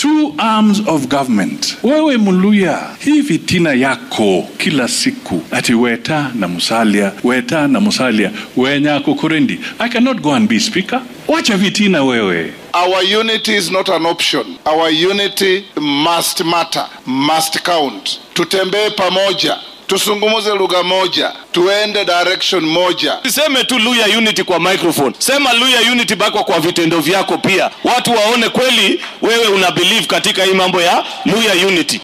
two arms of government. Wewe Muluya, hii fitina yako kila siku ati Weta na Musalia, Weta na Musalia, Wenyako Kurendi. I cannot go and be speaker. Wacha fitina wewe. Our unity is not an option. Our unity must matter, must count. Tutembee pamoja, tusungumuze lugha moja, tuende direction moja. Siseme tu Luya Unity kwa microphone, sema Luya Unity bako kwa vitendo vyako pia, watu waone kweli wewe una believe katika hii mambo ya Luya Unity.